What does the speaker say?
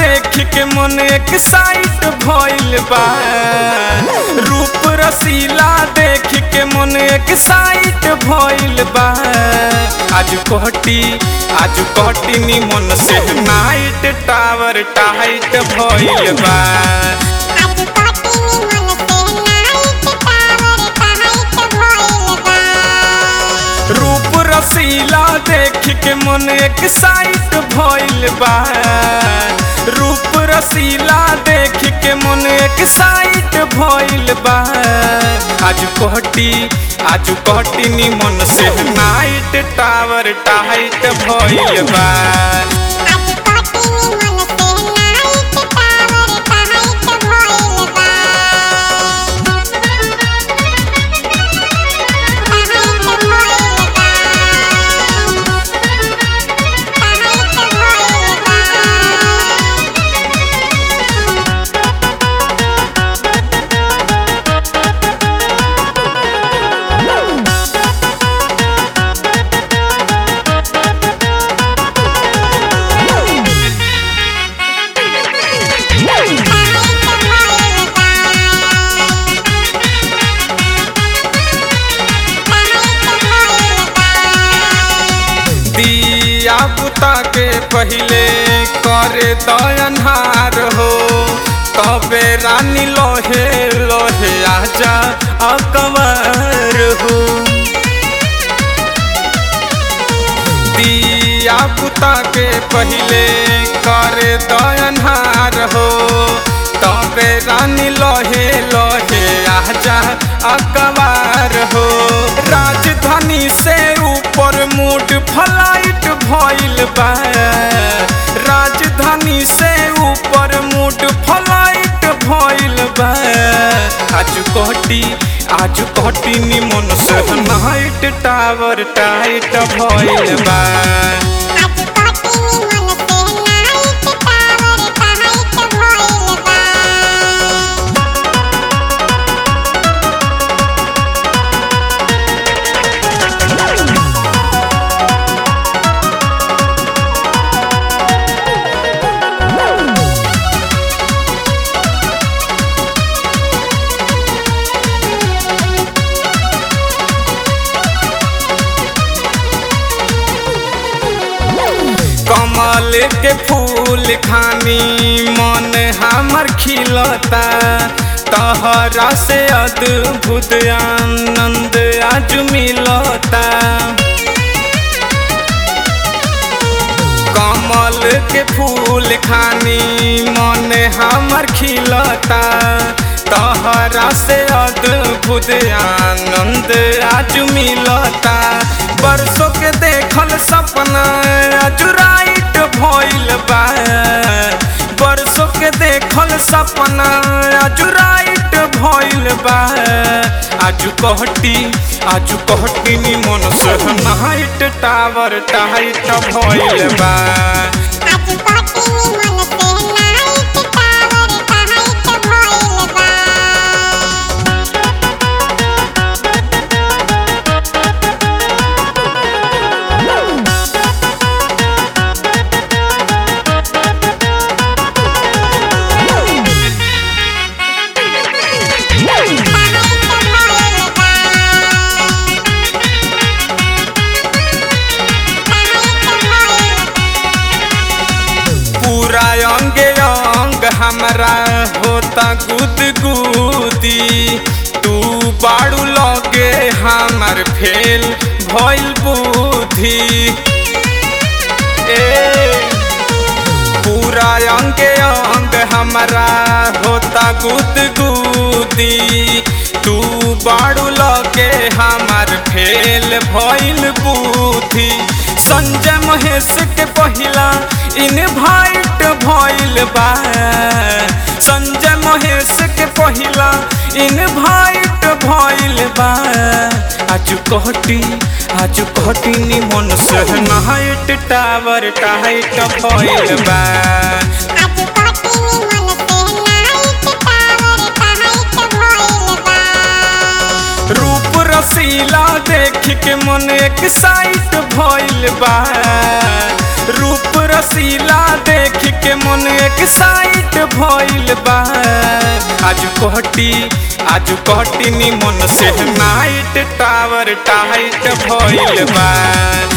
देख के मन एक साइट भइल बा रूप रसीला देख के मन एक साइट भइल बा आज कहटी आज कहटी नी मन से नाइट टावर टाइट भइल बा आज कोटिनी मन से नाइट टावर टाइट भइल बा रूप रसीला देख के मन एक साइट भइल बा रूप रसीला देख के मन एक साइट भइल बा आज कहटी आज कहटी नी मन से नाइट टावर टाइट भइल बा आज कोटिनी मन से नाइट टावर टाइट भइल बा टाइट भइल बा टाइट भइल बा दिया बुता के पहले करे दयनहार हो तबे रानी लोहे लोहे आजा अकबर हो दिया बुता के पहले करे दयनहार हो तबे रानी लोहे लोहे आजा अकबर हो राजधानी से ऊपर मूड फ्लाइट भइल बा राजधानी से ऊपर मूड फ्लाइट भइल बा आज कोटी आज कोटी निमन से नाइट टावर टाइट भइल बा आज कोटिनी मन से नाइट टावर टाइट भइल बा कमल के फूल खानी मन हमर खिलता तहरा से अद्भुत आनंद आज मिलता कमल के फूल खानी मन हमर खिलता तहरा से अद्भुत आनंद आज मिलता बरसों के देखल सपना आज राइट भइल बा बरसों के देखल सपना आज राइट भइल बा आज कहटी आज कहटी नी मन से नाइट टावर टाइट भइल बा आज कोटिनी मन से नाइट टावर टाइट भइल बा पूरा अंग अंग हमरा होता गुद गुदी तू बाड़ू लगे हमर फेल भइल बुद्धि ए पूरा अंग अंग हमरा होता गुद गुदी तू बाड़ू लगे हमर फेल भइल बुद्धि संजय महेश के पहिला इनवाइट भइल बा संजय महेश के पहिला इनवाइट भइल बा आज कहटी आज कहटी नी मन से नाइट टावर टाइट भइल बा आज कोटिनी मन से नाइट टावर टाइट भइल बा रूप रसीला देख के मन एक साइट भइल बा रूप रसीला देख के मन एक साइट भइल बा आज कहटी आज कहटी निमन से नाइट टावर टाइट भइल बा